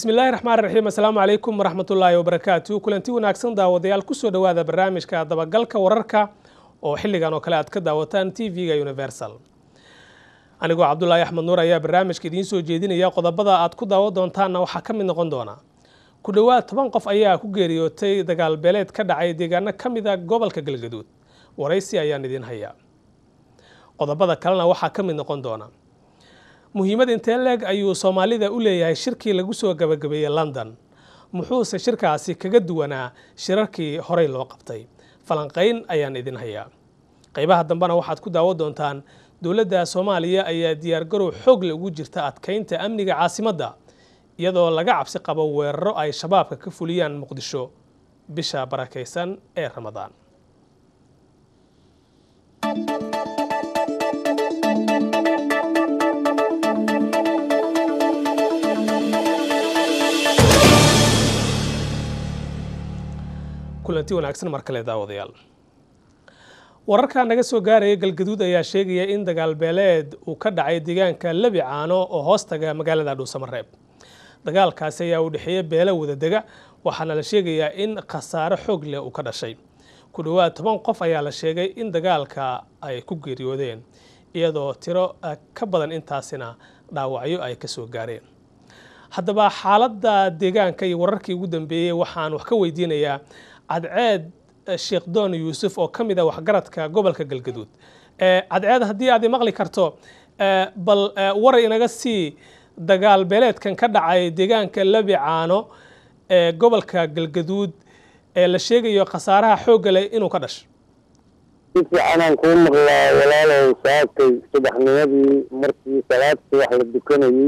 bismillahi raxmaan raxiim assalaamu calaykum waraxmatullaahi wabarakaatu kulanti wanaagsan daawadayaal kusoo dhowaada barnaamijka dabagalka wararka oo xilligan oo kale aad ka daawataan t v-ga universal anigoo cabdulaahi axmed nuur ayaa barnaamijka idiin soo jeedinaya qodobada aad ku daawo doontaanna waxaa ka mid noqon doona ku dhowaad toban qof ayaa ku geeriyootay dagaal beeleed ka dhacay deegaano ka mid a gobolka galgaduud waraysi ayaan idiin hayaa qodobada kalena waxaa ka mid noqon doona muhiimad intee leeg ayuu soomaalida u leeyahay shirkii lagu soo gabagabeeyey london muxuuse shirkaasi kaga duwanaa shirarkii horey loo qabtay falanqayn ayaan idin hayaa qaybaha dambena waxaad ku daawo doontaan dowladda soomaaliya ayaa diyaargarow xoogle ugu jirta adkaynta amniga caasimadda iyadoo laga cabsi qabo weeraro ay shabaabka ka fuliyaan muqdisho bisha barakaysan ee ramadaan kulanti wanaagsan mar kale daawadayaal wararka naga soo gaaraya galgaduud ayaa sheegaya in dagaal beeleed uu ka dhacay deegaanka lebi caano oo hoostaga magaalada dhuusamareeb dagaalkaasi ayaa u dhexeeya beelo wadadega waxaana la sheegayaa in khasaare xoog leh uu ka dhashay ku dhowaad toban qof ayaa la sheegay in dagaalka ay ku geeriyoodeen iyadoo tiro ka badan intaasina dhaawacyo ay ka soo gaareen haddaba xaaladda deegaanka iyo wararkii ugu dambeeyey waxaan wax ka weydiinayaa cadceed sheekh doon yuusuf oo ka mid a waxgaradka gobolka galgaduud cadceed haddii aad maqli karto bal waray inaga sii dagaal beeleedkan ka dhacay deegaanka lebi caano ee gobolka galgaduud ee la sheegayo khasaaraha xoogga leh inuu ka dhasho si fiicanaan kuu maqlaa walaalow saakay subaxnimadii markii salaadkii wax la dukanayey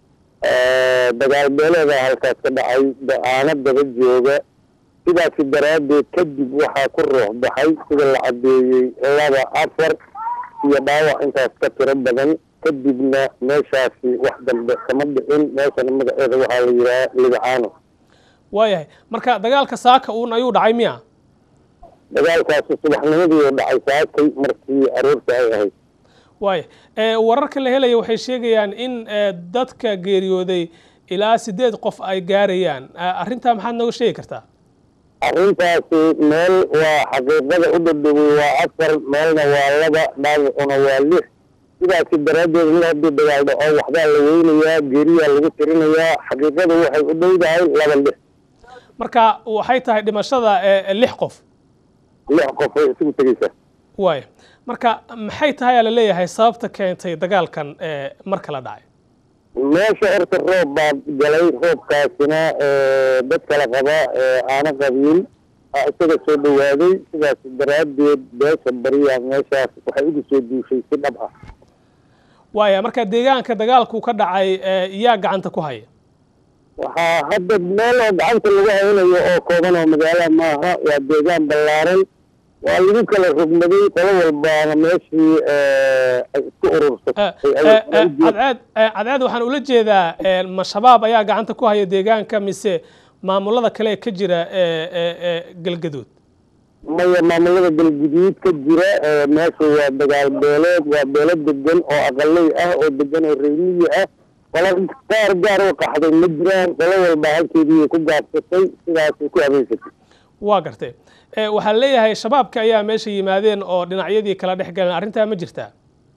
dagaal beeleeda halkaas ka dhacay da-aano daba jooga sidaasi daraaddeed kadib waxaa ku ruux baxay sida la caddeeyey laba afar iyo dhaawac intaas ka tiro badan kadibna meeshaasi wax dambe kama dhicin meeshana magaceeda waxaa la yidhaha libacaano waayahay marka dagaalka saaka uun ayuu dhacay miya dagaalkaasi subaxnimadii u dhacay saakay markii aroorta ay ahayd waaya wararka la helaya waxay sheegayaan in dadka geeriyooday ilaa sideed qof ay gaarayaan arrintaa maxaad nooga sheegi kartaa arrintaasi meel waa xaqiiqada u dhadhowey waa afar meelna waa laba dhaawacuna waa lix sidaasi daraaddeed mid haddii dagaal dhaco waxbaa la weynayaa geeriyaa lagu tirinayaa xaqiiqada waxay u dhowdahay laba lix marka waxay tahay dhimashada lix qof lix qof way isugu tegeysaa waaya marka maxay tahay aa la leeyahay sababta keentay dagaalkan mar kala dhacay meesha horta roob baa galay roobkaasina dad kala qaba aana qabiil isaga soo dhawaaday sidaas daraaddeed beesha bariya meeshaas waxay ugu soo duushay si dhab ah waaya marka deegaanka dagaalku ka dhacay yaa gacanta ku haya waxaa hadda meel oo gacanta lagu haynayo oo kooban oo magaala maaha waa deegaan ballaaran waa lagu kala rogmaday qolo walbaana meeshii ay isku urursatay cadceed cadceed waxaan ula jeedaa ma shabaab ayaa gacanta ku haya deegaanka mise maamulada kale ka jira galgaduud maya maamulada galguduud ka jira meesha waa dagaal beeleed waa beelo degan oo aqaley ah oo degan oo reymiyi ah qolo gaar gaar u qaxday ma jiraan qolo walba halkeedii ku gaabsatay sidaasay ku habeysatay waa gartay waxaa leeyahay shabaabka ayaa meesha yimaadeen oo dhinacyadii kala dhex galeen arrintaa ma jirtaa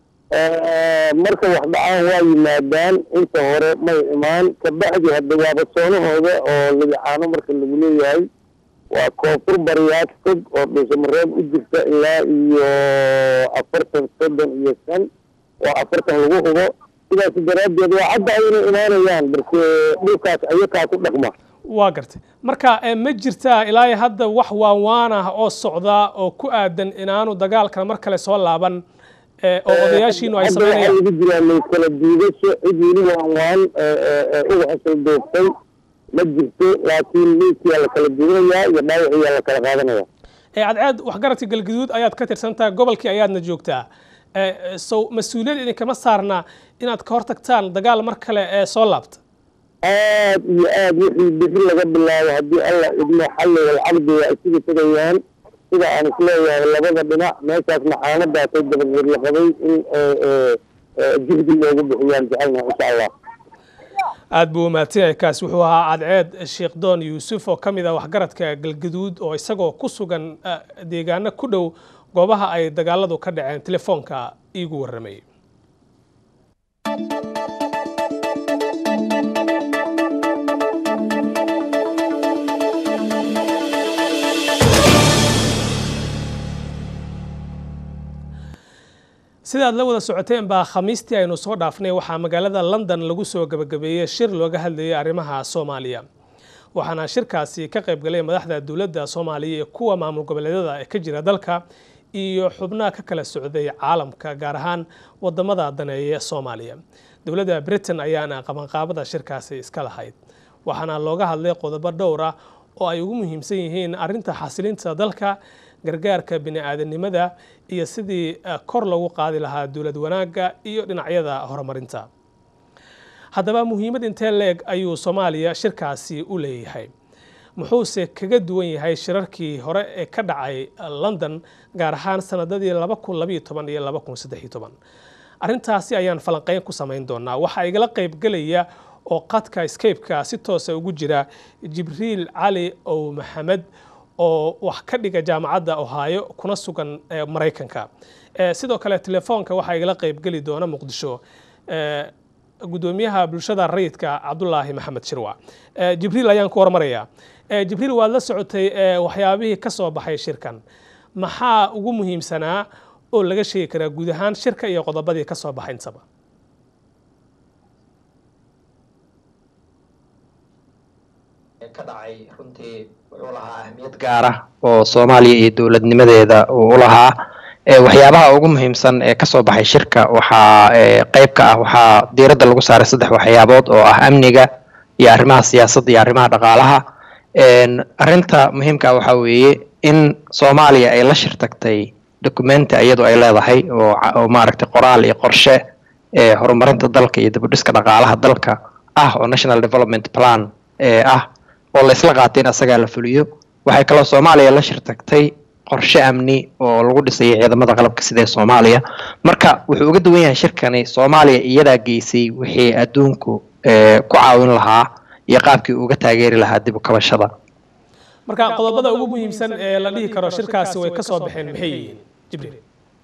marka wax dhacaan waa yimaadaan inta hore may imaan kabacdi hadda waaba soonahooda oo libicaano marka lagu leeyahay waa koonfur bariyaad fog oo dhuusamareeb u jirta ilaa iyo afartan soddon iyo shan oo afartan lagu hubo sidaas daraaddeed waa cadda inay imaanayaan balse dhulkaas ayakaa ku dhaqma waa gartay marka ma jirtaa ilaa hadda wax waanwaan ah oo socda oo ku aadan inaanu dagaalkan mar kale soo laaban oo odayaashiinu ay sameynayaan ugu jiraan kala diidasho cid weli waanwaan uga xasal doogtay ma jirto laakiin meydkiyaa la kala diidanayaa iyo dhaawaciyaa la kala qaadanaya cadceed waxgaradka galgaduud ayaad ka tirsantaha gobolkii ayaadna joogtaa sow mas-uuliyad idinkama saarna inaad ka hortagtaan dagaal mar kale ee soo laabta aad iyo aad wixii bixi laga bilaabo haddii alla idmo xalli walcaqdi waa isugu tegayaan sida aan isleeyahay labada dhinac meeshaasna xaaladaasay dabadeed la qabay in juhdi loogu bixiyaan jecelna insha allah aada buu umahadsanyahay kaas wuxuu ahaa cadceed sheekh doon yuusuf oo ka mid ah waxgaradka galgaduud oo isagoo ku sugan deegaano ku dhow goobaha ay dagaaladu ka dhaceen telefoonka iigu warramay sidaad la wada socoteen baa khamiistii aynu soo dhaafnay waxaa magaalada london lagu soo gabagabeeyey shir looga hadlayay arrimaha soomaaliya waxaana shirkaasi ka qaybgalay madaxda dowladda soomaaliya iyo kuwa maamul goboleedyada ee ka jira dalka iyo xubnaha ka kala socday caalamka gaar ahaan wadamada daneeya soomaaliya dowladda britain ayaana qabanqaabada shirkaasi iska lahayd waxaana looga hadlay qodobo dhowr ah oo ay ugu muhiimsan yihiin arrinta xasilinta dalka gargaarka bini-aadanimada iyo sidii kor lagu qaadi lahaa dowlad wanaagga iyo dhinacyada horumarinta haddaba muhiimad intee leeg ayuu soomaaliya shirkaasi u leeyahay muxuuse kaga duwan yahay shirarkii hore ee ka dhacay london gaar ahaan sanadadii laba kun labayo toban iyo laba kun saddex iyo toban arrintaasi ayaan falanqeyn ku samayn doonaa waxaa igala qaybgelaya oo qadka scape-ka si toosa ugu jira jibriil cali ow maxamed oo wax ka dhiga jaamacadda ohaayo kuna sugan maraykanka sidoo kale telefoonka waxaa igala qaybgeli doona muqdisho gudoomiyaha bulshada rayidka cabdulaahi maxamed shirwa jibriil ayaan ku hormarayaa jibriil waad la socotay waxyaabihii ka soo baxay shirkan maxaa ugu muhiimsanaa oo laga sheegi karaa guud ahaan shirka iyo qodobadii ka soo baxay intaba ka dhacay runtii wuxuu lahaa ahmiyad gaar ah oo soomaaliya iyo dowladnimadeeda uu u lahaa waxyaabaha ugu muhiimsan ee kasoo baxay shirka waxaa qeyb ka ah waxaa diiradda lagu saaray saddex waxyaabood oo ah amniga iyo arrimaha siyaasadda iyo arrimaha dhaqaalaha arrinta muhiimka ah waxaa weeye in soomaaliya ay la shirtagtay documenti iyadu ay leedahay oo maaragtay qoraal iyo qorshe ee horumarinta dalka iyo dibudhiska dhaqaalaha dalka ah oo national development plan ee ah oo la isla qaatay in asagaa la fuliyo waxay kaloo soomaaliya la shirtagtay qorshe amni oo lagu dhisayay ciidamada qalabka sida ee soomaaliya marka wuxuu uga duwan yahay shirkani soomaaliya iyadaa geysay wixii adduunku ku caawin lahaa iyo qaabkii uga taageeri lahaa dib u kabashada marka qodobada ugu muhiimsan ee la dhihi karo shirkaasi way kasoo baxeen maxay yihiin jibriil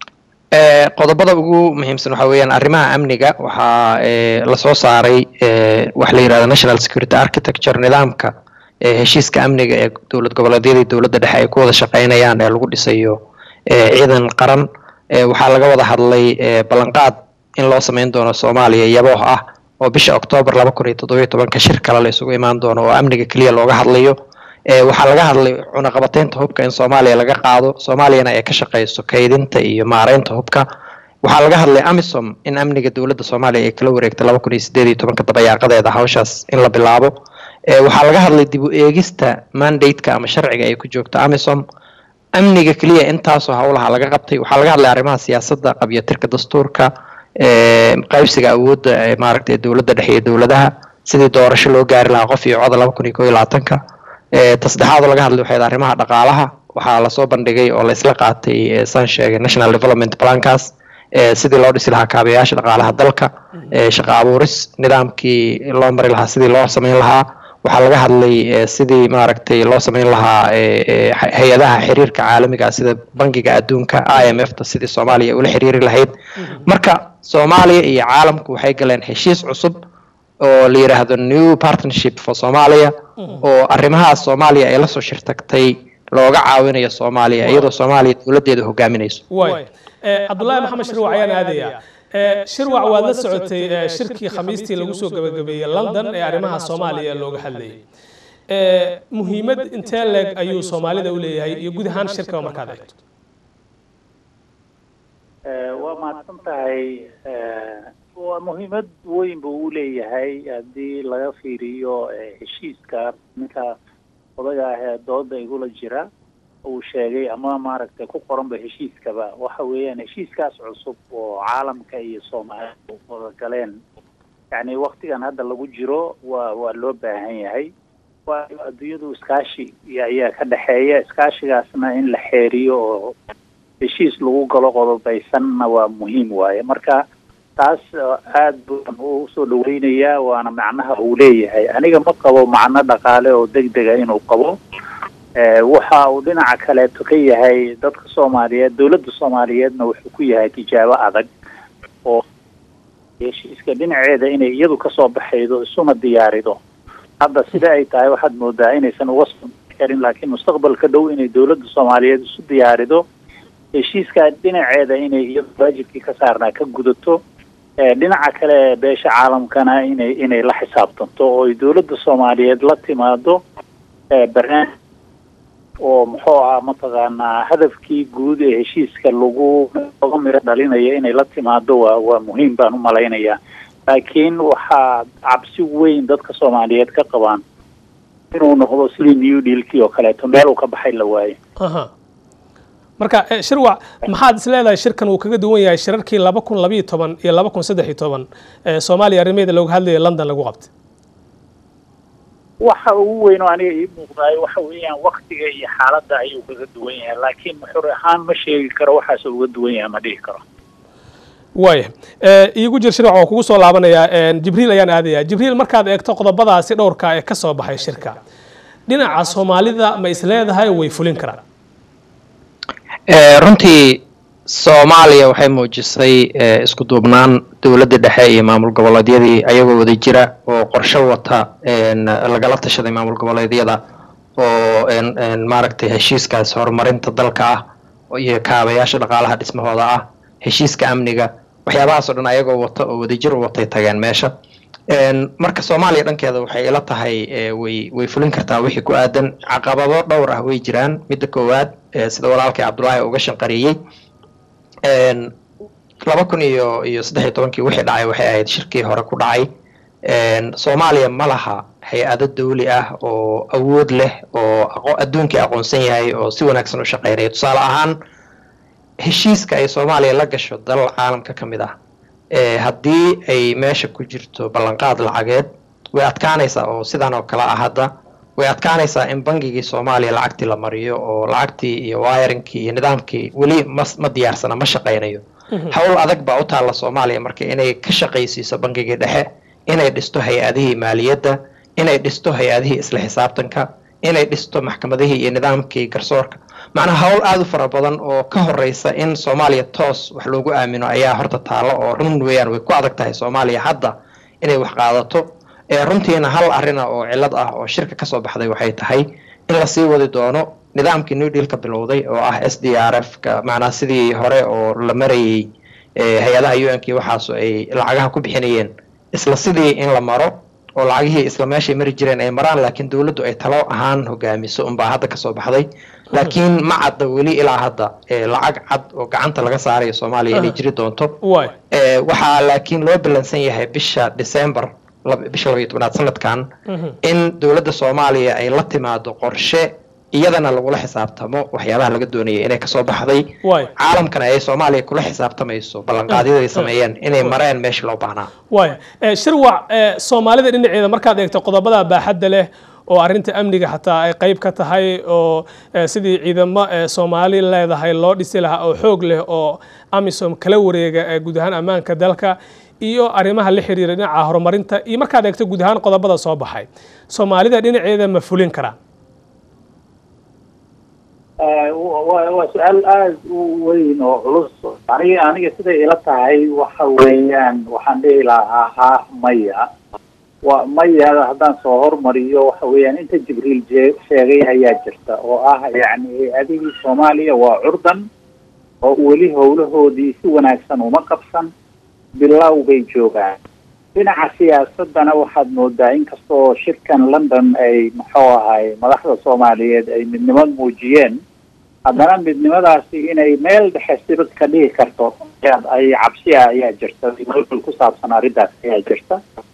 qodobada ugu muhiimsan waxaa weeyaan arrimaha amniga waxaa lasoo saaray waxa la yirahda national security architecture nidaamka heshiiska amniga ee dowlad goboleedyada iyo dowladda dhexe ay ku wada shaqeynayaan ee lagu dhisayo ciidan qaran waxaa laga wada hadlay ballanqaad in loo sameyn doono soomaaliya yabooh ah oo bisha oktoobar laba kun iyo toddobiyo tobanka shir kale la isugu imaan doono oo amniga keliya looga hadlayo waxaa laga hadlay cunaqabateynta hubka in soomaaliya laga qaado soomaaliyana ay ka shaqeyso kaydinta iyo maareynta hubka waxaa laga hadlay amisom in amniga dowladda soomaaliya ay kala wareegta laba kun iyo sideed iyo tobanka dabayaaqadeeda hawshaas in la bilaabo waxaa laga hadlay dib u eegista mandate-ka ama sharciga ay ku joogto amisom amniga keliya intaasoo howlaha laga qabtay waxaa laga hadlay arrimaha siyaasadda qabyatirka dastuurka qaybsiga awoodda maaragtay dowladda dhexe iyo dowladaha sidii doorasho loo gaari lahaa qof iyo coda laba kun iyo koo iyo labaatanka tasaddexaadoo laga hadlay waxayd arrimaha dhaqaalaha waxaa lasoo bandhigay oo la isla qaatay saan sheegay national development plankaas sidii loo dhisi lahaa kaabayaasha dhaqaalaha dalka shaqo abuuris nidaamkii loo mari lahaa sidii loo sameyn lahaa waxaa laga hadlay sidii maaragtay loo sameyn lahaa hay-adaha xiriirka caalamiga ah sida bangiga adduunka i m f ta sidii soomaaliya ula xiriiri lahayd marka soomaaliya iyo caalamku waxay galeen heshiis cusub oo la yidhaahdo new partnership for somalia oo arrimahaas soomaaliya ay lasoo shirtagtay looga caawinayo soomaaliya iyadoo soomaaliya dowladdeeda hogaaminayso cabdullaahi maxamed shirwac ayaan aadaya shirwac waad la socotay shirkii khamiistii lagu soo gabagabeeyey london ee arrimaha soomaaliya looga hadlayay muhiimad intee leeg ayuu soomaalida u leeyahay iyo guud ahaan shirkaba markaad eegto waa mahadsan tahay waa muhiimad weyn buu u leeyahay haddii laga fiiriyo heshiiska ninka odaga ah ee dooda igula jira uu sheegay ama maaragtay ku qoranba heshiiskaba waxa weeyaan heshiiskaas cusub oo caalamka iyo soomaalida wada galeen yacni waktigan hadda lagu jiro waa waa loo baahan yahay waayo adduunyadu iskaashi ayaa ka dhexeeya iskaashigaasna in la xeeriyo oo heshiis lagu galo qodobaysanna waa muhiim waaye marka taas aad baan u soo dhaweynayaa waana macnaha uu leeyahay aniga ma qabo macno dhaqaale oo deg dega inuu qabo waxa uu dhinaca kaleeto ka yahay dadka soomaaliyeed dowladda soomaaliyeedna wuxuu ku yahay tijaabo adag oo heshiiska dhinaceeda inay iyadu kasoo baxaydo isuna diyaarido hadda sida ay tahay waxaad moodaa inaysan uga soo karin laakiin mustaqbalka dhow inay dowladda soomaaliyeed isu diyaarido heshiiska dhinaceeda inay iyadu waajibkii ka saarnaa ka gudato dhinaca kale beesha caalamkana inay inay la xisaabtanto oo ay dowladda soomaaliyeed la timaado barnaamij oo muxuu ah mataqaanaa hadafkii guud ee heshiiska lagu oga miro dhalinayo inay la timaado waa waa muhiim baan u malaynayaa laakiin waxaa cabsi weyn dadka soomaaliyeed ka qabaan inuu noqdo sidii new dealkii oo kaleeto meel uu ka baxay la waayo marka shirwac maxaad is leedahay shirkan uu kaga duwan yahay shirarkii laba kun labayo toban iyo laba kun saddex iyo toban ee soomaaliya arrimaheeda looga hadlayo london lagu qabtay waxa ugu weyn oo aniga ii muuqdaayo waxa weeyaan waktiga iyo xaaladda ayuu kaga duwan yahay laakiin xur ahaan ma sheegi karo waxaas uga duwan yahay ma dhihi karo waaya iigu jir shirwac waa kugu soo laabanayaa jibriil ayaan aadayaa jibriil markaad eegto qodobadaasi dhowrka ee ka soo baxay shirka dhinaca soomaalida ma is leedahay way fulin karaan runtii soomaaliya waxay muujisay isku duubnaan dowladda dhexe iyo maamul goboleedyadii ayagoo wada jira oo qorshe wata lagala tashaday maamul goboleedyada oo maaragtay heshiiskaas horumarinta dalka ah iyo kaabayaasha dhaqaalaha dhismahooda ah heshiiska amniga waxyaabahaas o dhan ayagoo wata oo wadajir u watay tageen meesha marka soomaaliya dhankeeda waxay ila tahay way way fulin kartaa wixii ku aadan caqabado dhowr ah way jiraan midda koowaad sida walaalkay cabdullaahi uga shanqariyey laba kun iyo iyo saddex iyo tobankii wixii dhacay waxay ahayd shirkii hore ku dhacay soomaaliya ma laha hay-ado dawli ah oo awood leh oo adduunkii aqoonsan yahay oo si wanaagsan u shaqeynaya tusaale ahaan heshiiska ay soomaaliya la gasho dalal caalamka ka mid ah haddii ay meesha ku jirto ballanqaad lacageed way adkaanaysaa oo sidan oo kale ah hadda way adkaanaysaa in bangigii soomaaliya lacagtii la mariyo oo lacagtii iyo wiringkii iyo nidaamkii weli ma ma diyaarsana ma shaqaynayo howl adag baa u taalla soomaaliya marka inay ka shaqaysiiso bangigii dhexe inay dhisto hay-adihii maaliyadda inay dhisto hay-adihii isla xisaabtanka inay dhisto maxkamadihii iyo nidaamkii garsoorka macnaha howl aada u fara badan oo ka horeysa in soomaaliya toos wax loogu aamino ayaa horta taalo oo run weeyaan way ku adag tahay soomaaliya hadda inay wax qaadato runtiina hal arina oo cilad ah oo shirka kasoo baxday waxay tahay in lasii wadi doono nidaamkii new dealka bilowday oo ah s d r f ka macnaha sidii hore oo la marayey hay-adaha u n k waxaas ay lacagaha ku bixinayeen isla sidii in la maro oo lacagihii isla meeshay mari jireen ay maraan laakiin dowladdu ay talo ahaan hogaamiso unbaa hadda kasoo baxday laakiin ma cadda weli ilaa hadda lacag cad oo gacanta laga saarayo soomaaliya inay jiri doonto waxaa laakiin loo ballansan yahay bisha december bisha labaiyo tobnaad sanadkan in dowladda soomaaliya ay la timaado qorshe iyadana lagula xisaabtamo waxyaabaha laga doonaya inay kasoo baxday caalamkana ay soomaaliya kula xisaabtamayso ballanqaadyada ay sameeyeen inay mareen meeshii loo baahnaa waaya shirwac soomaalida dhinaceeda markaad eegto qodobada baaxadda leh oo arrinta amniga xataa ay qayb ka tahay oo sidii ciidamo soomaali leedahay loo dhisi lahaa oo xoog leh oo amisom kala wareega guud ahaan ammaanka dalka iyo arrimaha la xiriira dhinaca horumarinta iyo markaad eegto guud ahaan qodobada soo baxay soomaalida dhinaceeda ma fulin karaan waa su-aal aada u weyn oo culus aniga aniga siday ila tahay waxa weeyaan waxaan dhihi lahaa ha maya wa maya haddaan soo hormariyo waxa weeyaan inta jibriil jee sheegay ayaa jirta oo ah yacni hay-adihii soomaaliya waa curdan oo weli howlahoodii si wanaagsan uma qabsan bilow bay joogaan dhinaca siyaasadana waxaad moodaa inkastoo shirkan london ay muxuu ahay madaxda soomaaliyeed ay midnimad muujiyeen haddana midnimadaasi inay meel dhexe sibad ka dhigi karto ay cabsiya ayaa jirta mawdul ku saabsan arrintaas ayaa jirta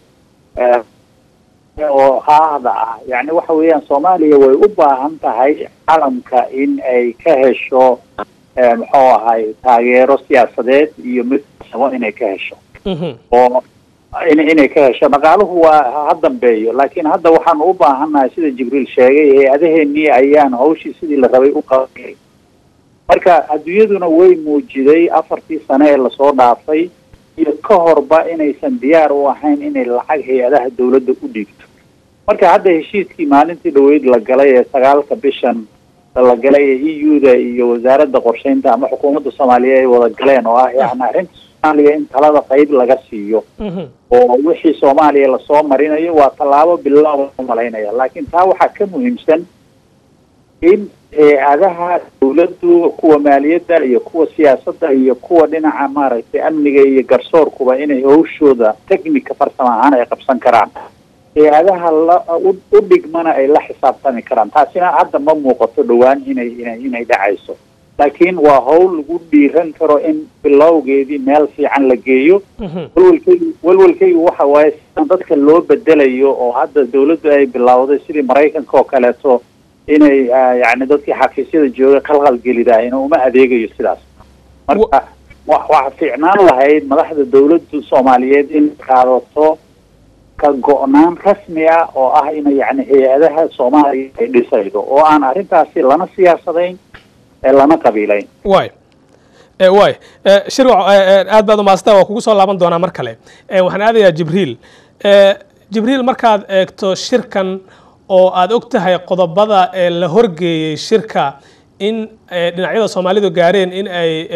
oo haahda ah yani waxa weeyaan soomaaliya way u baahan tahay caalamka in ay ka hesho muxuu ahay taageero siyaasadeed iyo mid samo inay ka hesho oo in inay ka hesho dhaqaaluhu waa ha dambeeyo laakiin hadda waxaanu u baahannahay sida jibriil sheegay hay-adaheenii ayaan hawshii sidii la rabay u qabanay marka adduunyaduna way muujiday afartii sane ee lasoo dhaafay iyo ka horba inaysan diyaar u ahayn inay lacag hay-adaha dawladda u dhiibto marka hadda heshiiskii maalintii dhaweyd la galay ee sagaalka bishan la galay ee e u da iyo wasaaradda qorsheynta ama xukuumadda soomaaliya ay wada galeen oo ah yani arrinta soomaaliya in talada qayb laga siiyo oo wixii soomaaliya lasoo marinayo waa tallaabo bilaaw umalaynaya laakiin taa waxaa ka muhiimsan in hay-adaha dawladdu kuwa maaliyadda iyo kuwa siyaasadda iyo kuwa dhinaca maaragtay amniga iyo garsoorkuba inay hawshooda technica farsamo ahaan ay qabsan karaan hay-adaha la u dhigmana ay la xisaabtami karaan taasina hadda ma muuqato dhowaan inay inay inay dhacayso laakiin waa hawl lagu dhiiran karo in bilowgeedii meel fiican la geeyo walwalkaygu walwalkaygu waxa waaye sidan dadka loo bedelayo oo hadda dawladdu ay bilowday sidii maraykanka oo kaleeto inay yani dadkii xafiisyada jooga khalkhalgelidaayna uma adeegayo sidaas marka waxa fiicnaan lahayd madaxda dawladdu soomaaliyeed in qaadato ka go-naan rasmi ah oo ah ina yani hay-adaha soomaaliya ay dhisaydo oo aan arrintaasi lana siyaasadayn lana qabiilayn way way shirwac aad baad umaastaa waa kugu soo laaban doonaa mar kale waxaan aadayaa jibriil jibriil markaad eegto shirkan oo aada og tahay qodobada ee la horgeeyey shirka in dhinacyada soomaalidu gaareen in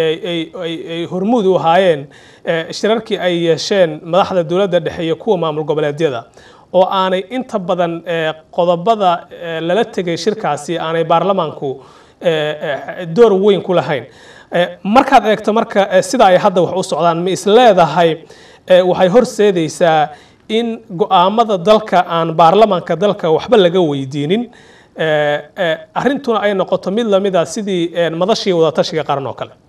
ay hormuud u ahaayeen shirarkii ay yeesheen madaxda dowladda dhexe iyo kuwa maamul goboleedyada oo aanay inta badan qodobada lala tegay shirkaasi aanay baarlamaanku door weyn ku lahayn markaad eegto marka sida ay hadda wax u socdaan ma is leedahay waxay horseedaysaa in go-aamada dalka aan baarlamaanka dalka waxba laga weydiinin arrintuna ay noqoto mid lamida sidii madashii wadatashiga qaran oo kale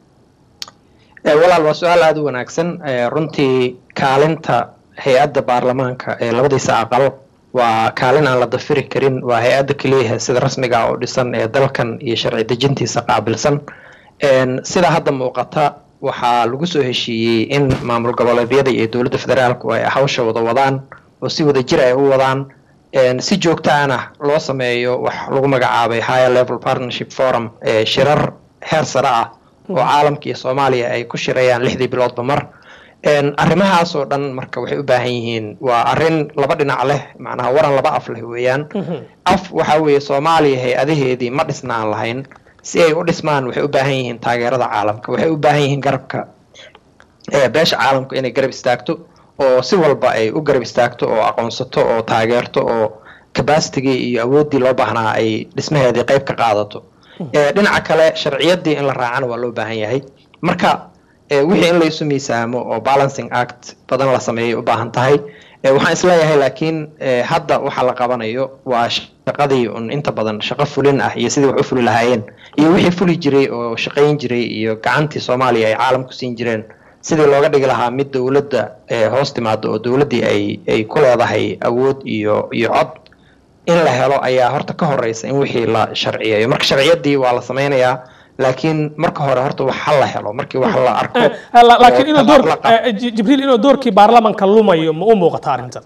walaal waa su-aal aada u wanaagsan runtii kaalinta hay-adda baarlamaanka ee labadiisa aqal waa kaalin aan la dafiri karin waa hay-adda keliyaha sida rasmiga oo dhisan ee dalkan iyo sharci dejintiisa qaabilsan sida hadda muuqata waxaa lagu soo heshiiyey in maamul goboleedyada iyo dowladda federaalku ay hawsha wada wadaan oo si wada jir ay u wadaan si joogtaana loo sameeyo wax lagu magacaabay higher level partnership forum ee shirar heer sare ah oo caalamka iyo soomaaliya ay ku shirayaan lixdii biloodba mar arrimahaas oo dhan marka waxay u baahan yihiin waa arrin laba dhinac leh macnaha waran laba af leh weeyaan af waxa weeye soomaaliya hay-adaheedii ma dhisnaan lahayn si ay u dhismaan waxay u baahan yihiin taageerada caalamka waxay u baahan yihiin garabka beesha caalamka inay garab istaagto oo si walba ay u garab istaagto oo aqoonsato oo taageerto oo cabacitigii iyo awooddii loo baahnaa ay dhismaheedii qayb ka qaadato dhinaca kale sharciyaddii in la raacana waa loo baahan yahay marka wixii in laysu miisaamo oo balancing act badan la sameeyay u baahan tahay waxaan isleeyahay laakiin hadda waxa la qabanayo waa shaqadii un inta badan shaqo fulin ah iyo sidii wax u fuli lahaayeen iyo wixii fuli jiray oo shaqayn jiray iyo gacantii soomaaliya ay caalamku siin jireen sidii looga dhigi lahaa mid dowladda hoos timaado oo dowladdii ay ay ku leedahay awood iyo iyo cod in la helo ayaa horta ka horeysa in wixii la sharciyeeyo marka sharciyaddii waa la sameynayaa laakiin marka hore horta wax ha la helo markii wax la arko laakiin inuu door jibriil inuu doorkii baarlamanka lumayo ma u muuqata arrintan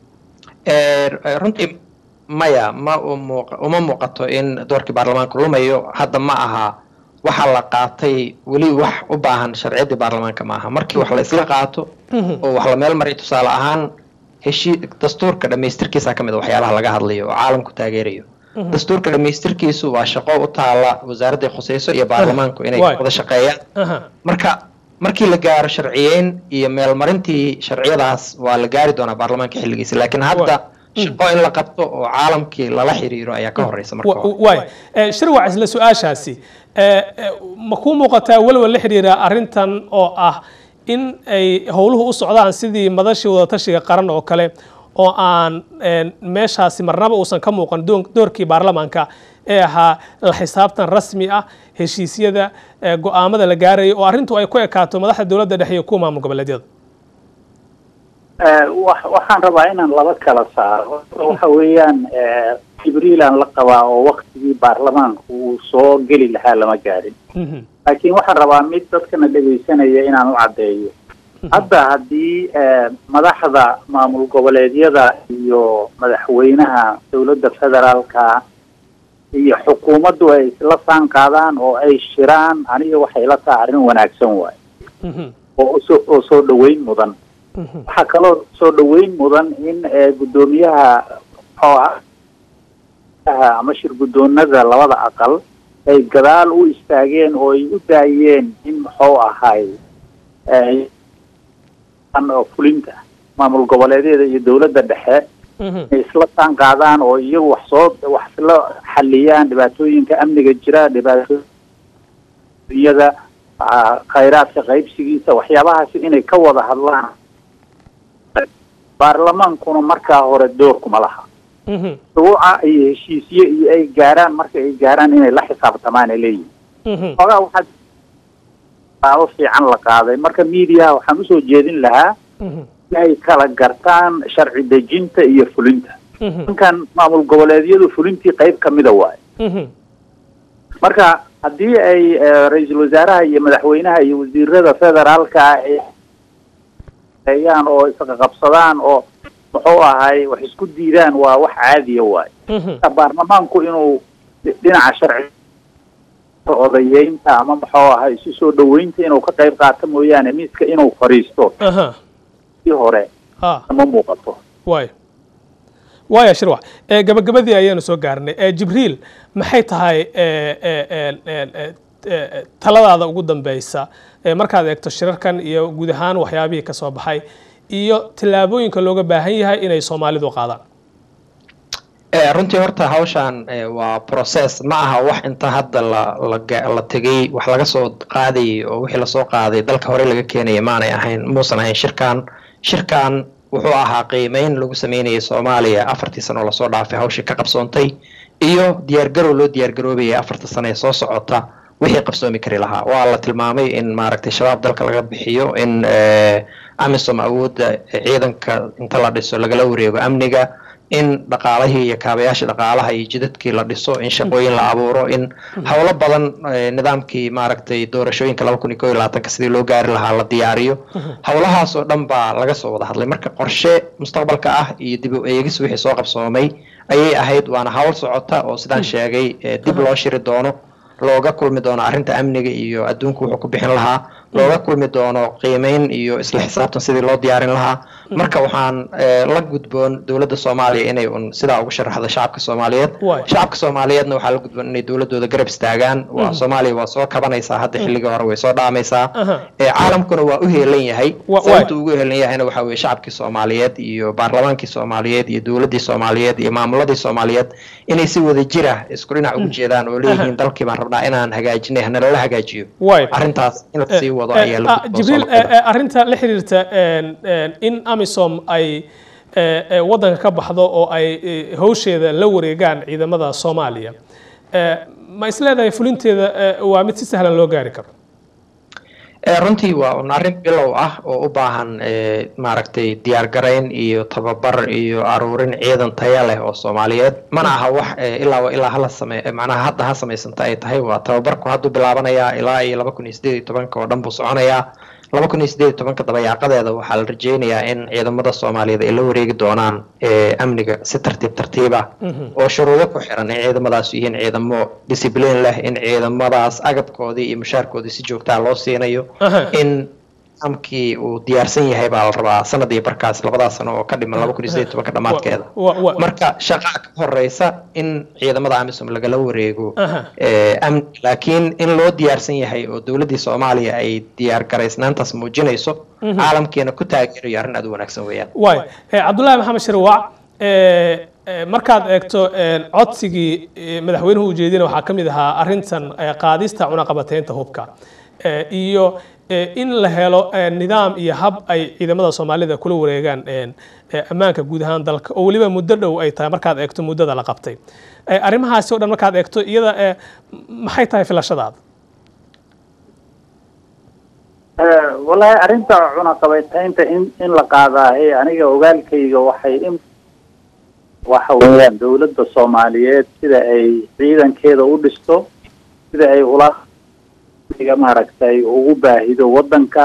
runtii maya ma uma muuqato in doorkii baarlamaanka lumayo hadda ma aha waxa la qaatay weli wax u baahan sharciyaddii baarlamaanka ma aha markii wax la isla qaato oo wax la meel maray tusaale ahaan heshii dastuurka dhamaystirkiisa ka mid a waxyaalaha laga hadlayo oo caalamku taageerayo dastuurka dhamaystirkiisu waa shaqo u taala wasaaradda khuseyso iyo baarlamaanku inay wada shaqeeyaan marka markii la gaaro sharciyeyn iyo meelmarintii sharciyadaas waa la gaari doonaa baarlamaanka xilligiisa laakiin hadda shaqo in la qabto oo caalamkii lala xiriiro ayaa ka horeysa marwaay shirwac isla su-aashaasi ma kuu muuqataa welwel la xiriira arrintan oo ah in ay howluhu u socdaan sidii madashii wadatashiga qaran oo kale oo aan meeshaasi marnaba uusan ka muuqan doorkii baarlamaanka ee ahaa la xisaabtan rasmi ah heshiisyada go-aamada la gaaraya oo arrintu ay ku ekaato madaxda dowladda dhexe iyo kuwa maamul goboleedyada waxaan rabaa inaan laba kala saaro waxa weeyaan jibriilaan la qabaa oo waktigii baarlamaanka uu soo geli lahaa lama gaadhin laakiin waxaan rabaa mid dadkana dhegaysanaya inaan u caddeeyo hadda haddii madaxda maamul goboleedyada iyo madaxweynaha dowladda federaalka iyo xukuumaddu ay isla saan qaadaan oo ay shiraan aniga waxay la tahay arrin wanaagsan waayo oo soo oo soo dhoweyn mudan waxaa kaloo soo dhoweyn mudan in guddoomiyaha muxuu ah ama shir guddoonada labada aqal ay gadaal u istaageen oo ay u daayeen in muxuu ahay fulinta maamul goboleedyada iyo dowladda dhexe inay isla taan qaadaan oo iyagu wax soo wax isla xaliyaan dhibaatooyinka amniga jira dhibaatooyada khayraadka qaybsigiisa waxyaabahaasi inay ka wada hadlaan baarlamaankuna markaa hore doorkuma laha shuruuca iyo heshiisye iyo ay gaaraan marka ay gaaraan inay la xisaabtamaan ay leeyihin xoogaa waxaa taabo fiican la qaaday marka mediaha waxaan usoo jeedin lahaa inay kala gartaan sharci dejinta iyo fulinta ninkan maamul goboleedyadu fulintii qayb kamida waayo marka haddii ay ra-iisul wasaaraha iyo madaxweynaha iyo wasiirada federaalka ayaan oo isqaqabsadaan oo muxuu ahay wax isku diidaan waa wax caadiya waayo baarlamaanku inuu dhinaca sharci odayeynta ama muxuu ahay isu soo dhaweynta inuu ka qayb qaato mooyaane miiska inuu fadhiisto si hore ma muuqato waaya waaya shirwac gabagabadii ayaanu soo gaarnay jibriil maxay tahay taladaada ugu dambeysa markaad eegto shirarkan iyo guud ahaan waxyaabihii ka soo baxay iyo tallaabooyinka looga baahan yahay inay soomaalidu qaadaan runtii horta hawshan waa process ma aha wax inta hadda la tegay wax laga soo qaadayay oo wixii lasoo qaaday dalka hore laga keenaya maanay ahayn muusan ahayn shirkan shirkan wuxuu ahaa qiimeyn lagu sameynayay soomaaliya afartii sano oo lasoo dhaafay hawshii ka qabsoontay iyo diyaargarow loo diyaargaroobaya afarta sano ee soo socota wixii qabsoomi kari lahaa waa la tilmaamay in maaragtay shabaab dalka laga bixiyo in amisom awoodda ciidanka inta la dhiso lagala wareego amniga in dhaqaalihii iyo kaabayaasha dhaqaalaha iyo jidadkii la dhiso in shaqooyin la abuuro in howlo badan nidaamkii maaragtay doorashooyinka laba kun iyo koo iyo labaatanka sidii loo gaari lahaa la diyaariyo howlahaas oo dhan baa laga soo wada hadlay marka qorshe mustaqbalka ah iyo dib u eegis wixii soo qabsoomay ayay ahayd waana hawl socota oo sidaan sheegay dib loo shiri doono looga kulmi doono arrinta amniga iyo adduunku wuxuu ku bixin lahaa looga kulmi doono qiimeyn iyo isla xisaabtan sidii loo diyaarin lahaa marka waxaan la gudboon dowladda soomaaliya inay un sidaa ugu sharaxdo shacabka soomaaliyeed shacabka soomaaliyeedna waxaa la gudboon inay dowladooda garab istaagaan waa soomaaliya waa soo kabanaysaa hadda xilligii hore way soo dhaamaysaa caalamkuna waa u heelan yahay sababta ugu heelan yahayna waxaa weye shacabkii soomaaliyeed iyo baarlamaankii soomaaliyeed iyo dowladdii soomaaliyeed iyo maamuladii soomaaliyeed inay si wada jira isku dhinac ugu jeedaan oo leeyihiin dalkii baan rabnaa inaan hagaajinay hanalala hagaajiyo arrintaas in lasii wado ayaa la jibriil arrinta la xiriirta in amisom ay waddanka ka baxdo oo ay hawsheeda la wareegaan ciidamada soomaaliya ma isleedahay fulinteeda waa mid si sahlan loo gaari karo runtii waa un arrin bilow ah oo u baahan maaragtay diyaargarayn iyo tababar iyo aruurin ciidan taya leh oo soomaaliyeed mana aha wax ilaa ilaa hala same macnaha hadda ha samaysanta ay tahay waa tababarku hadduu bilaabanayaa ilaa iyo laba kun iyo sideed iyo tobanka oo dhan buu soconayaa laba kun iyo sideed iyo tobanka dabayaaqadeeda waxaa la rajeynayaa in ciidamada soomaaliyeed ay la wareegi doonaan amniga si tartiib tartiib ah oo shuruudo ku xiran in ciidamadaas yihiin ciidamo discipline leh in ciidamadaas agabkoodii iyo mushaarkoodii si joogtaa loo siinayo in amkii uu diyaarsan yahay baa la rabaa sanad iyo barkaas labadaas sano oo ka dhiman laba kun iyo sideed tobanka dhammaadkeeda marka shaqaa ka horeysa in ciidamada amisom lagala wareego laakiin in loo diyaarsan yahay oo dowladdii soomaaliya ay diyaar garaysnaantaas muujinayso caalamkeena ku taageerayo arrin aad u wanaagsan weeyaan waay cabdullaahi maxamed shirwac markaad eegto codsigii madaxweynuhu ujeedina waxaa ka mid ahaa arrintan qaadista cunaqabateynta hubka iyo in la helo nidaam iyo hab ay ciidamada soomaalida kula wareegaan ammaanka guud ahaan dalka oo weliba muddo dhow ay tahay markaad eegto muddada la qabtay arrimahaasi o dhan markaad eegto iyada maxay tahay filashadaada wallaahi arrinta cunaqabateynta in in la qaadaahe aniga ogaalkayga waxay in waxa weeyaan dowladda soomaaliyeed sida ay ciidankeeda u dhisto sida ay ula maaragtay ugu baahido waddanka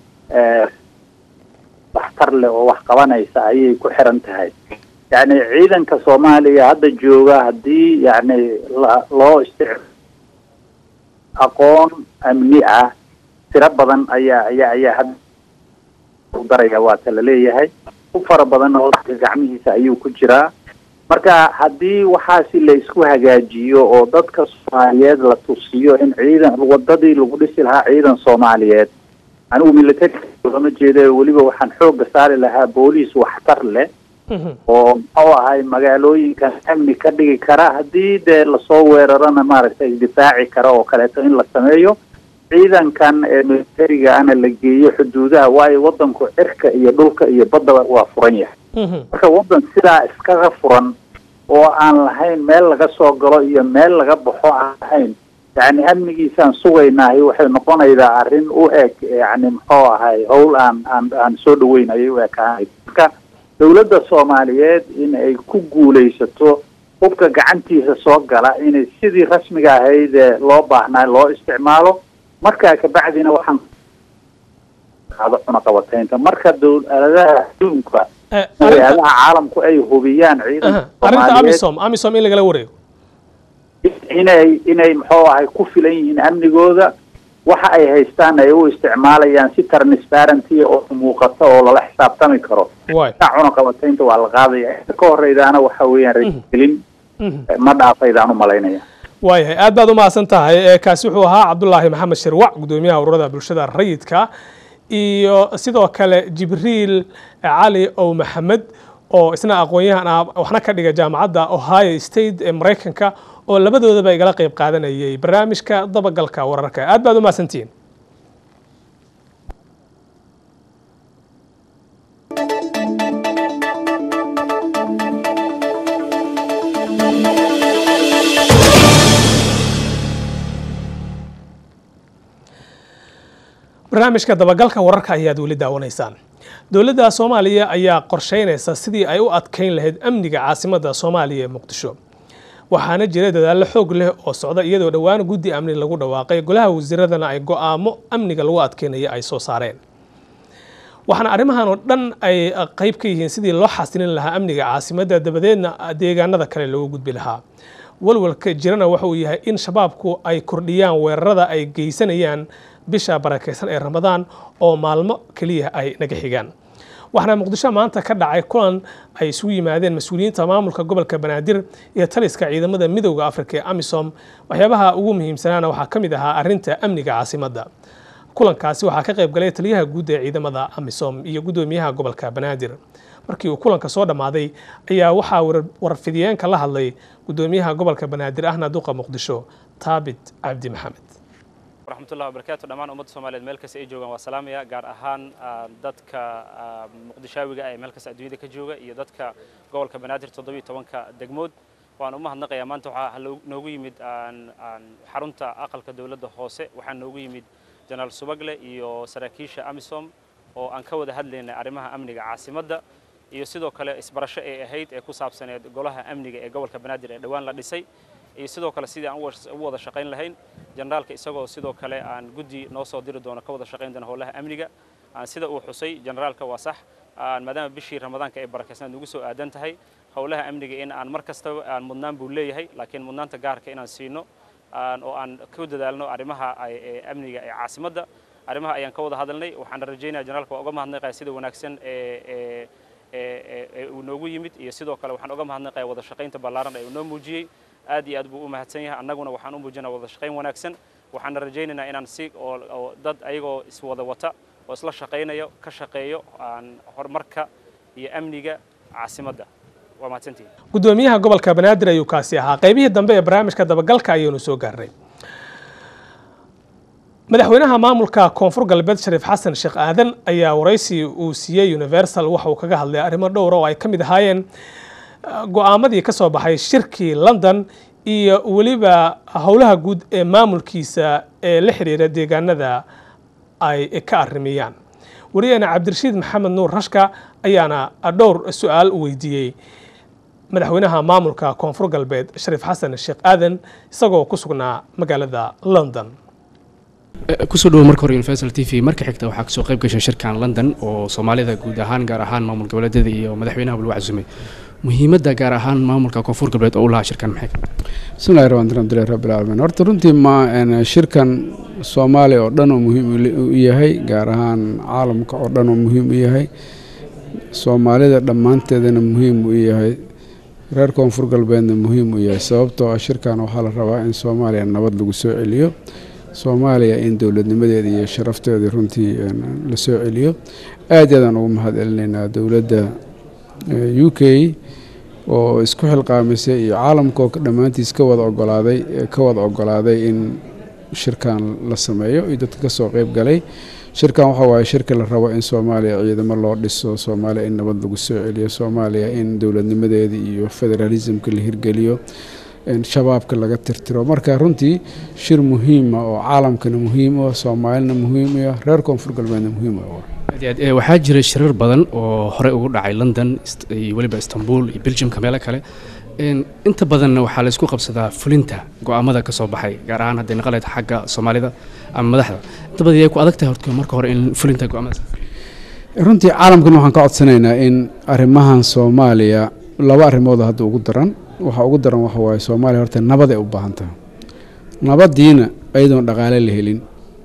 waxtar leh oo wax qabanaysa ayay ku xiran tahay yacni ciidanka soomaaliya hadda jooga haddii yacni loo istic aqoon amni ah tiro badan ayaa ayaa ayaa hadda u daraya waata la leeyahay u fara badanna wadanka gacmihiisa ayuu ku jiraa marka haddii waxaasi la isku hagaajiyo oo dadka soomaaliyeed la tusiyo in ciidan wadadii lagu dhisi lahaa ciidan soomaaliyeed anigu military lama jeeda weliba waxaan xooga saari lahaa booliis waxtar leh oo muxuu ahay magaalooyinkan amni ka dhigi kara haddii dee lasoo weerarana maaragtay difaaci kara oo kaleeto in la sameeyo ciidankan ee militariga ana la geeyo xuduudaha waayo wadanku cirka iyo dhulka iyo baddaba waa furan yahay marka wadan sidaa iskaga furan oo aan lahayn meel laga soo galo iyo meel laga baxo aan lahayn yani amnigiisaan sugaynahay waxay noqonaydaa arrin u eg yani muxuu ahay howl aan aan aan soo dhaweyn ayay u ekaanay marka dawladda soomaaliyeed in ay ku guulaysato hubka gacantiisa soo gala inay sidii rasmiga ahayd ee loo baahnaa loo isticmaalo markaa kabacdina waxaan qaado cunaqabataynta marka dowladaha adduunka hay-adaha caalamku ay hubiyaan ciidanka arrinta soomaaliyeed amisom amisom in lagala wareego inay inay muxuu ahay ku filan yihiin amnigooda waxa ay haystaan ay u isticmaalayaan si transparency oo muuqata oo lala xisaabtami karo waay taa cunaqabataynta waa la qaadaya inta ka horeydaana waxa weeyaan rajigelin ma dhaafaydaan u malaynaya waayahay aad baad u mahadsan tahay ee kaasi wuxuu ahaa cabdulaahi maxamed shirwac gudoomiyaha ururada bulshada rayidka iyo sidoo kale jibriil cali ow maxamed oo isna aqoon-yahan ah waxna ka dhiga jaamacadda ohio state ee maraykanka oo labadoodaba igala qayb qaadanayay barnaamijka dabagalka wararka aad baad u mahadsantihiin barnaamijka dabagalka wararka ayaad weli daawanaysaan dowladda soomaaliya ayaa qorsheynaysa sidii ay u adkeyn lahayd amniga caasimadda soomaaliya ee muqdisho waxaana jira dadaallo xoog leh oo socda iyadoo dhowaan guddi amni lagu dhawaaqay golaha wasiiradana ay go'aamo amniga lagu adkeynaya ay soo saareen waxaana arrimahan oo dhan ay qayb ka yihiin sidii loo xasilin lahaa amniga caasimadda dabadeedna deegaanada kale loogu gudbi lahaa walwalka jirana waxa uu yahay in shabaabku ay kordhiyaan weerarada ay geysanayaan bisha barakaysan ee ramadaan oo maalmo keliya ay naga xigaan waxaana muqdisho maanta ka dhacay kulan ay isugu yimaadeen mas-uuliyiinta maamulka gobolka banaadir iyo taliska ciidamada midowda afrika ee amisom waxyaabaha ugu muhiimsanaana waxaa ka mid ahaa arrinta amniga caasimadda kulankaasi waxaa ka qayb galay taliyaha guud ee ciidamada amisom iyo guddoomiyaha gobolka banaadir markii uu kulanka soo dhammaaday ayaa waxaa warfidiyeenka la hadlay guddoomiyaha gobolka banaadir ahna duqa muqdisho taabit cabdi maxamed waraxmatullahi wabarakaatu dhammaan ummadda soomaaliyeed meel kasta ay joogaan waa salaamaya gaar ahaan dadka muqdishaawiga ah ee meel kasta adduunyada ka jooga iyo dadka gobolka banaadir toddobiyo tobanka degmood waan u mahadnaqayaa maanta waxaa noogu yimid xarunta aqalka dowladda hoose waxaa noogu yimid jenaraal subagle iyo saraakiisha amisom oo aan ka wada hadlaynay arrimaha amniga caasimadda iyo sidoo kale isbarasho ay ahayd ee ku saabsaneed golaha amniga ee gobolka banaadir ee dhowaan la dhisay iyo sidoo kale sidii aan u wada shaqayn lahayn generaalka isagoo sidoo kale aan guddi noo soo diri doono ka wada shaqayn doona howlaha amniga sida uu xusay generaalka waa sax maadaama bishii ramadaanka ay barakaysnaad nugu soo aadan tahay howlaha amniga in aan mar kastaba aan mudnaan buu leeyahay laakiin mudnaanta gaarka inaan siino oo aan ku dadaalno arrimaha amniga ee caasimadda arrimaha ayaan ka wada hadalnay waxaan rajaynaya generaalka waa uga mahadnaqaya sida wanaagsan ee uu noogu yimid iyo sidoo kale waxaan uga mahadnaqaya wada shaqaynta ballaaran ee uu noo muujiyey aad iyo aad buu u mahadsan yahay annaguna waxaan u muujinaa wada shaqayn wanaagsan waxaana rajaynaynaa inaan si oo dad ayagoo iswada wata oo isla shaqaynayo ka shaqeeyo horumarka iyo amniga caasimadda waa mahadsantihin guddoomiyaha gobolka banaadir ayuu kaasi ahaa qaybihii dambe ee barnaamijka dabagalka ayaynu soo gaarnay madaxweynaha maamulka koonfur galbeed shariif xasan sheekh aadan ayaa waraysi uu siiyey universal waxa uu kaga hadlay arrimo dhowra oo ay ka mid ahaayeen go-aamadii ka soo baxay shirkii london iyo weliba howlaha guud ee maamulkiisa ee la xiriira deegaanada ay ka arrimiyaan wariyaheena cabdirashiid maxamed nuur rashka ayaana dhowr su-aal weydiiyey madaxweynaha maamulka koonfur galbeed shariif xasan sheekh aadan isagoo ku sugnaa magaalada london kusoo dhawo marka hore universal t v marka xigta waxaa kasoo qayb gashay shirkan london oo soomaalida guud ahaan gaar ahaan maamul goboleedyada iyo madaxweynaha lagu casumay muhiimadda gaar ahaan maamulka koonfur galbeed oo u lahaa shirkan maxay bismillahi raxmaan alxamdulilah rabbil caalamiin horta runtii ma shirkan soomaaliya oo dhan oo muhiim u yahay gaar ahaan caalamka oo dhan oo muhiim u yahay soomaalida dhammaanteedana muhiim u yahay reer koonfur galbeedna muhiim u yahay sababtoo ah shirkan waxaa la rabaa in soomaaliya nabad lagu soo celiyo soomaaliya in dowladnimadeeda iyo sharafteeda runtii la soo celiyo aad aadaan ugu mahad celinaynaa dowladda u k oo isku xilqaamisay iyo caalamka oo dhammaantiis ka wada ogolaaday ka wada ogolaaday in shirkan la sameeyo iyo dadka kasoo qeyb galay shirkan waxa waaye shirka la rabo in soomaaliya ciidamo loo dhiso soomaaliya in nabad lagu soo celiyo soomaaliya in dowladnimadeeda iyo federalismka la hirgeliyo shabaabka laga tirtiro marka runtii shir muhiima oo caalamkana muhiim u ah soomaalina muhiim u ah reer koonfur galbeedna muhiim u ah waxaa jira shirar badan oo horey ugu dhacay london iyo weliba istanbul iyo belgiumka meelo kale inta badanna waxaa laysku qabsadaa fulinta go-aamada ka soo baxay gaar ahaan hadday naqaleed xagga soomaalida ama madaxda inta badan yay ku adag tahay horta marka hore in fulinta go-aamadaas runtii caalamkan waxaan ka codsanaynaa in arrimahan soomaaliya laba arrimood hadda ugu daran waxaa ugu daran waxa waaye soomaaliya horta nabad ay u baahan tahay nabadiina ayadoon dhaqaale la helin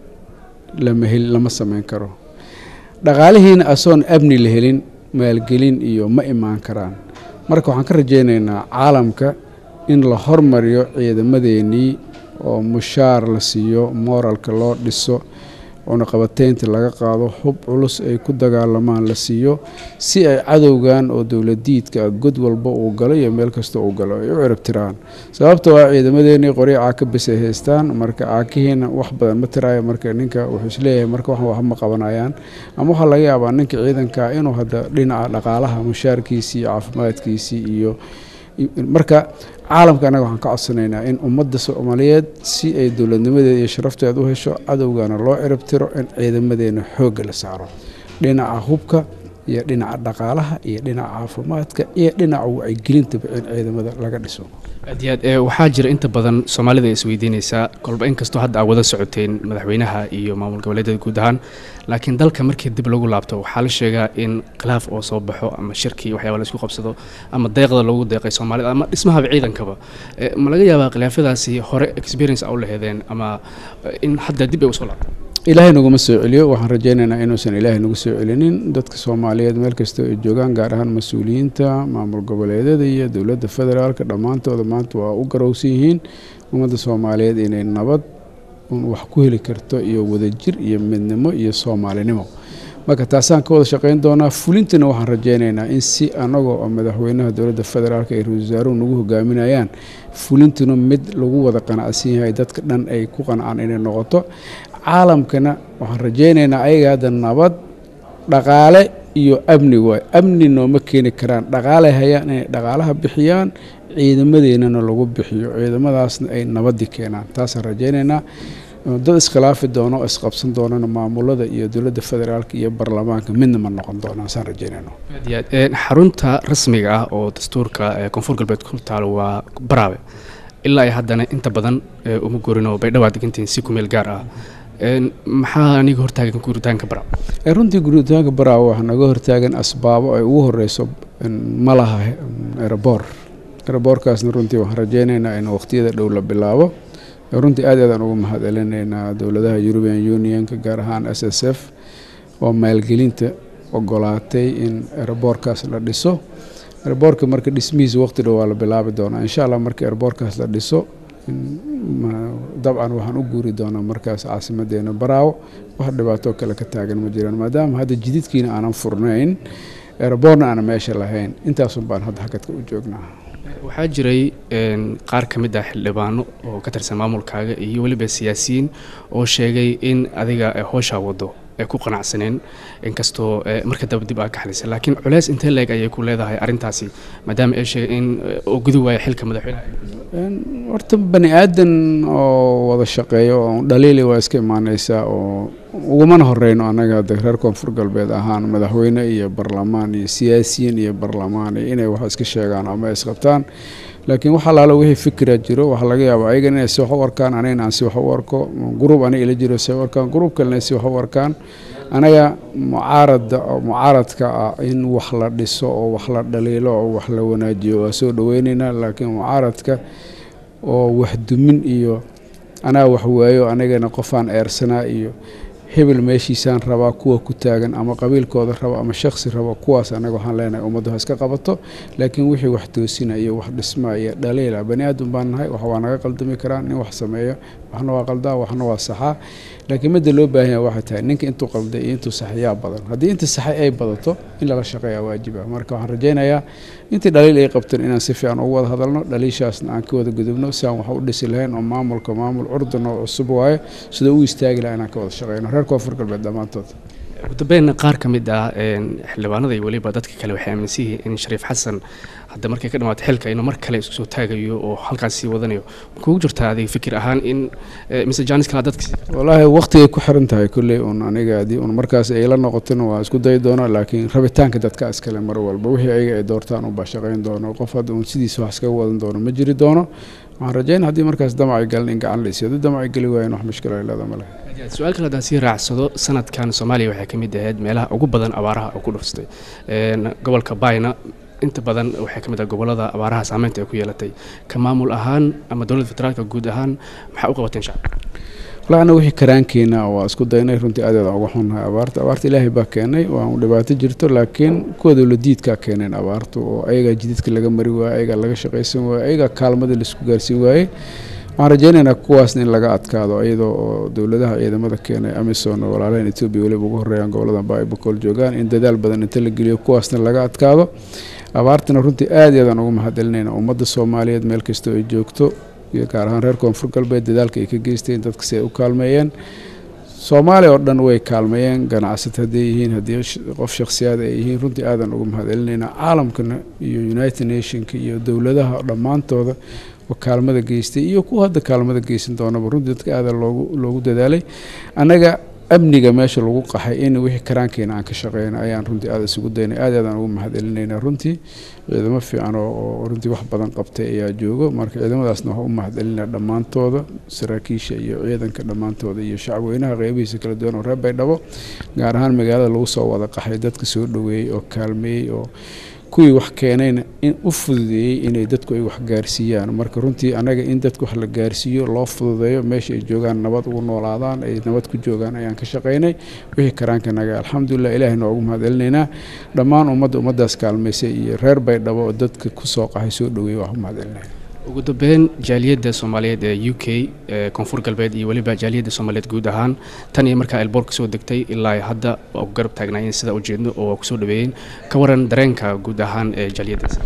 lama hel lama sameyn karo dhaqaalihiina asoon amni la helin maalgelin iyo ma imaan karaan marka waxaan ka rajaynaynaa caalamka in la hormariyo ciidamadeenii oo mushaar la siiyo mooralka loo dhiso cunaqabateynta laga qaado hub culus ay ku dagaalamaan la siiyo si ay cadowgan oo dowladiidka god walba uu galo iyo meel kasta uu galo ay u ciribtiraan sababtoo ah ciidamadeenii qoryo caaka bes ay haystaan marka caakihiina wax badan ma tiraayo marka ninka wuxuu isleeyahay marka wax wax ma qabanayaan ama waxaa laga yaabaa ninka ciidanka inuu hadda dhinaca dhaqaalaha mushaarkiisii iyo caafimaadkiisii iyo marka caalamka annaga waxaan ka codsanaynaa in ummadda soomaaliyeed si ay dowladnimadeeda iyo sharafteeda u hesho cadowgana loo ciribtiro in ciidamadeena xoogga la saaro dhinaca hubka iyo dhinaca dhaqaalaha iyo dhinaca caafimaadka iyo dhinaca wacyigelintaba in ciidamada laga dhiso aad iyo aad waxaa jira inta badan soomaalida isweydiinaysaa kolba inkastoo hadda aa wada socoteen madaxweynaha iyo maamul goboleedyada guud ahaan laakiin dalka markii dib lagu laabto waxaa la sheegaa in khilaaf oo soo baxo ama shirkii waxyaaba laisku qabsado ama deeqda loogu deeqay soomaalida ama dhismahaba ciidankaba ma laga yaabaa khilaafyadaasi hore experience a u laheedeen ama in hadda dib ay usoo laabto ilaahay naguma soo celiyo waxaan rajaynaynaa inuusan ilaahay nagu soo celinin dadka soomaaliyeed meel kastoo ay joogaan gaar ahaan mas-uuliyiinta maamul goboleedyada iyo dowladda federaalka dhammaantooda maanta waa u garowsan yihiin ummadda soomaaliyeed inay nabad wax ku heli karto iyo wadajir iyo midnimo iyo soomaalinimo marka taasaan ka wada shaqayn doonaa fulintana waxaan rajaynaynaa in si anagoo oo madaxweynaha dowladda federaalk ay ra-isul wasaaruhu nagu hogaaminayaan fulintuna mid lagu wada qanacsan yahay dadka dhan ay ku qancaan inay noqoto caalamkana waxaan rajaynaynaa ayaga hadda nabad dhaqaale iyo amni waay amni nooma keeni karaan dhaqaalay hayaan inay dhaqaalaha bixiyaan ciidamadeennana lagu bixiyo ciidamadaasna ay nabadii keenaan taasaan rajaynaynaa dad iskhilaafi doono oo isqabsan doonana maamulada iyo dowladda federaalk iyo baarlamaanka midna ma noqon doonaan saan rajaynayno aad iyo aad xarunta rasmiga ah oo dastuurka koonfur galbeed ku taalo waa baraawe ilaa ay haddana inta badan uma gorin oo baydhawaa degantihiin si kumeel gaar ah maxaa aniga hortaagan guritaanka baraawe runtii guritaanka baraawe waxaa naga hortaagan asbaabo ay ugu horeyso ma laha erebor ereboorkaasna runtii waxaan rajaynaynaa in waqtiyada dhow la bilaabo runtii aad aadaan ugu mahad celinaynaa dowladaha european unionka gaar ahaan s s f oo maalgelinta ogolaatay in ereboorkaas la dhiso ereboorka marka dhismihiisa waqti dhow waa la bilaabi doonaa insha allah marka ereboorkaas la dhiso dabcan waxaan u guuri doonaa markaas caasimadeena baraawo wax dhibaatoo kale ka taagan ma jiraan maadaama hadda jididkiina aanan furnayn ereboorna aanan meesha lahayn intaasun baan hadda hakadka u joognaa waxaa jiray qaar ka mid ah xildhibaano oo ka tirsan maamulkaaga iyo weliba siyaasiyiin oo sheegay in adiga hooshaa wado ay ku qanacsaneen inkastoo marka daba dib aa ka xalisay laakiin culeys intee leeg ayay ku leedahay arrintaasi maadaama ay sheegay in oo gudi waaya xilka madaxweynaha horta bani aadan oo wada shaqeeyo oo dhaliili waa iska imaaneysaa oo ugumana horeyno annaga hadda reer koonfur galbeed ahaan madaxweyne iyo barlamaan iyo siyaasiyiin iyo barlamaan iyo inay wax iska sheegaan ama isqabtaan laakiin wax alaalo wixii fikira jiro waxaa laga yaabaa ayagan inay si wax u arkaan anigana aan si wax u arko gruub aniga ila jiro si u arkaan gruub kalena si wax u arkaan anaga mucaarada mucaaradka ah in wax la dhiso oo wax la dhaliilo oo wax la wanaajiyo waa soo dhaweyneynaa laakiin mucaaradka oo wax dumin iyo anaa wax waayo anigana qofaan eersanaa iyo hebel meeshiisaan rabaa kuwa ku taagan ama qabiilkooda raba ama shaksi raba kuwaas anaga waxaan leenahay ummaddu ha iska qabato laakiin wixii wax toosina iyo wax dhisma iyo dhaliila bani aadam baan nahay wax waa naga qaldami karaa nin wax sameeyo waxna waa qaldaa waxna waa saxaa laakiin midda loo baahan yahay waxay tahay ninka intuu qalday iyo intuu saxayaa badan haddii inta saxay ay badato in lala shaqeeyaa waajib ah marka waxaan rajaynayaa intii dhaliil ay qabteen inaan si fiican ugu wada hadalno dhaliishaasna aan ka wada gudubno si aan wax u dhisi lahayn oo maamulka maamul curdan oo cusub waaye sida u istaagi lahaa inaan ka wada shaqeyno reer koonfur galbeed dhammaantood ugu dambeyn qaar ka mid ah xildhibaanada iyo weliba dadka kale waxay aaminsan yihiin in shariif xasan hadda markay ka dhamaato xilka inuu mar kale isku soo taagayo oo halkaas sii wadanayo kugu jirtaa adiga fikir ahaan in mise janis kala dadka wallaahi waqtigay ku xiran tahay kolley un aniga haddii un markaas ay la noqotona waa isku dayi doona laakiin rabitaanka dadka iskale mar walba wixii ayaga ay doortaan unbaa shaqayn doono qof hadda un sidiisa wax iskaga wadan doono ma jiri doono waxaan rajayna haddii markaas damacay galin in gacan la isiyo haddii damacay geli waayan wax mushkila ay leeda ma leh su-aal kale haddaan sii raacsado sanadkan soomaaliya waxay ka mid ahayd meelaha ugu badan abaaraha oo ku dhuftay gobolka bayna inta badan waxay ka mid ah gobolada abaaraha saameynta ay ku yeelatay ka maamul ahaan ama dowladda federaalka guud ahaan maxaa u qabateen shacabka wallaahi anna wixii karaankeena waa isku daynay runtii aad uga xunnahay abaarta abaarta ilaahay baa keenay waa un dhibaato jirto laakiin kuwa dowladiidkaa keeneen abaartu oo ayagaa jididka laga mari waaye ayagaa laga shaqaysan waaye ayagaa kaalmada laisku gaarsiin waaye waxaan rajaynaynaa kuwaasna in laga adkaado iyadoo oo dowladaha ciidamada keenay amisom oo walaalahan etoobiya weliba ugu horreeyaan gobolada baaibakol joogaan in dadaal badan inta la geliyo kuwaasna laga adkaado abaartana runtii aad iyo aadaan ugu mahadcelinayna ummadda soomaaliyeed meel kastoo ay joogto iyo gaar ahaan reer koonfur galbeed dadaalka ay ka geysteen dadka si ay u kaalmeeyeen soomaaliya oo dhan way kaalmeeyeen ganacsata hadday yihiin haddii qof shakhsiyaad ay yihiin runtii aadan ugu mahadcelinaynaa caalamkana iyo united nationka iyo dowladaha dhammaantooda oo kaalmada geystay iyo kuwa hadda kaalmada geysan doonaba runtii dadka aada loogu loogu dadaalay annaga amniga meesha lagu qaxay in wixii karaankeena aan ka shaqeyna ayaan runtii aada isugu daynay aad aadaan ugu mahadcelinayna runtii ciidamo fiican oo runtii wax badan qabtay ayaa joogo marka ciidamadaasna waxaa u mahadcelinaya dhammaantooda saraakiisha iyo ciidanka dhammaantooda iyo shacweynaha qeybihiisa kala duwan oo reer baydhabo gaar ahaan magaalada lagu soo wada qaxay dadka soo dhoweeyey oo kaalmeeyey oo kuwii wax keenayna in u fududeeyey inay dadku ay wax gaarsiiyaan marka runtii anaga in dadku wax la gaarsiiyo loo fududeeyo meesha ay joogaan nabad ugu noolaadaan ay nabad ku joogaan ayaan ka shaqaynay wixii karaanka naga alxamdulilah ilaahay noogu mahadcelinaynaa dhammaan ummadda ummaddaas kaalmaysay iyo reer baydhabo oo dadka kusoo qaxay soo dhoweeyey waa u mahadcelinaya ugu dambeyn jaaliyadda soomaaliyeed ee u k ee koonfur galbeed iyo weliba jaaliyadda soomaaliyeed guud ahaan tan iyo markaa elboorka soo degtay ilaa hadda waa ku garab taagnaayeen sida ujeedno oo waa kusoo dhaweeyeen ka waran dareenka guud ahaan ee jaaliyaddaas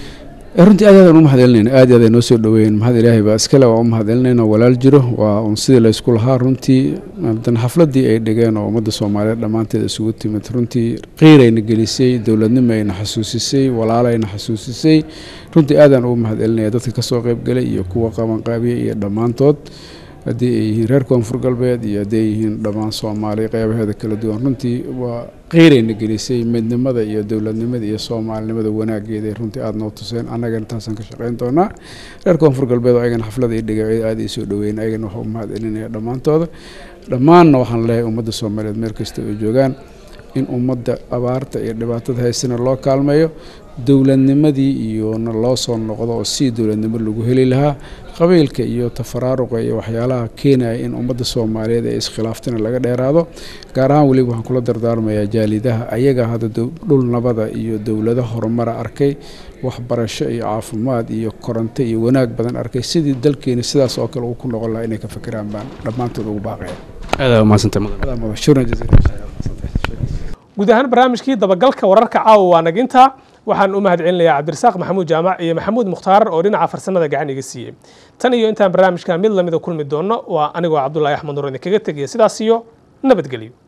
runtii aad aadaan u mahadcelinayna aad iyo aad ay noo soo dhaweeyeen mahad ilaahay baa iskale waa u mahadcelinayna walaal jiro waa un sidii laysku lahaa runtii dan xafladii ay dhigeen oo ummadda soomaaliyeed dhammaanteed isugu timid runtii qiirayna gelisay dowladnimo ayna xasuusisay walaalayna xasuusisay runtii aadaan ugu mahadcelinaya dadka kasoo qeybgalay iyo kuwa qabanqaabiya iyo dhammaantood haddii ay yihiin reer koonfur galbeed iyo haddii ay yihiin dhammaan soomaaliya qeybaheeda kala duwan runtii waa qiirayna gelisay midnimada iyo dowladnimada iyo soomaalinimada wanaageeda runtii aada noo tuseen annagana taasaan ka shaqeyn doonaa reer koonfur galbeed oo ayagana xaflada i dhigay aada ii soo dhaweyn ayagana waxaa u mahadcelinaya dhammaantooda dhammaanna waxaan leeyahay ummadda soomaaliyeed meel kasta ay joogaan in ummadda abaarta iyo dhibaatada haysana loo kaalmeeyo dowladnimadii iyona loo soo noqdo oo si dowladnimo lagu heli lahaa qabiilka iyo tafaraaruqa iyo waxyaalaha keenaya in ummadda soomaaliyeed ee iskhilaaftana laga dheeraado gaar ahaan weliba waxaan kula dardaarmayaa jaalidaha ayaga hadda dhul nabada iyo dowlado horumara arkay waxbarasho iyo caafimaad iyo koronto iyo wanaag badan arkay sidii dalkeena sidaas oo kale uu ku noqon lahaa inay ka fikiraan baan dhammaantood ugu baaqaya aada umahadsantay mudan guud ahaan barnaamijkii dabagalka wararka caawa waa naginta waxaan u mahadcelinayaa cabdirasaaq maxamuud jaamac iyo maxamuud mukhtaar oo dhinaca farsamada gacan iga siiyey tan iyo intaan barnaamijkan mid lamida kulmi doono waa anigoo cabdulaahi axmed nur idinkaga tegaya sidaas iyo nabadgelyo